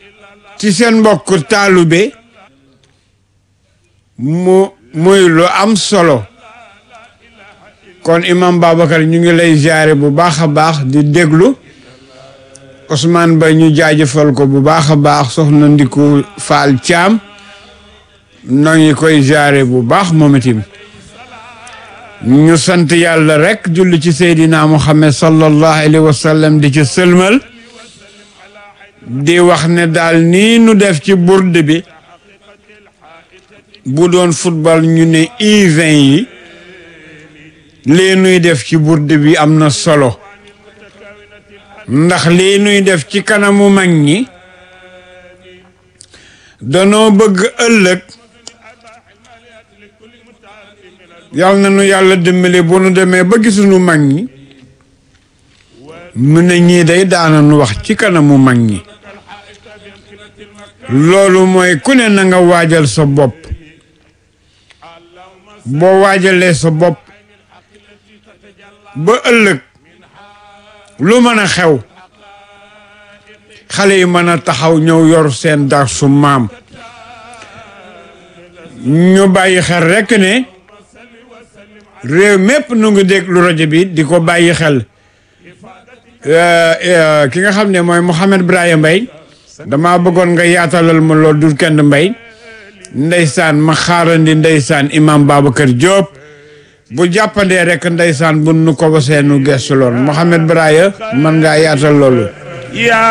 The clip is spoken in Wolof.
ci seen mbokk taalube mu muy lu am solo kon imam Babacar ñu ngi lay jaare bu baax a baax di déglu Ousmane Ba ñu jaajëfal ko bu baax a baax soxna Ndiku Faal Caam noo ngi koy jaare bu baax moom itam ñu sant yàlla rek julli ci Seydina Muhammad sallallahu alayhi wa sallam di ci sëlmal di wax ne daal nii nu def ci bourde bi bu doon football ñu ne U20 yi lii nuy def ci bourde bi am na solo ndax lii nuy def ci kanamu mag ñi danoo bëgg ëllëg yal na nu yàlla dimbali bu nu demee ba gisuñu mag ñi mu ne ñii day daana nu wax ci kanamu mag ñi loolu mooy ku ne na nga waajal sa bopp boo waajalee sa bopp ba ëllëg lu mën a xew xale yi mën a taxaw ñëw yor seen dar su maam ñu bàyyi xel rekk ne réew mépp nu ngi déglu rajo bi di ko bàyyi xel ki nga xam ne mooy Mouhamed Brahima Mbaye dama bëggoon nga yaatalal ma lool du kenn mbay ndeysaan ma xaarandi ndeysaan imam Babacar Diop bu jàppandee rek ndeysaan bu nu ko wasee nu gestu lool Mouhamed Brahima mën ngaa yaatal loolu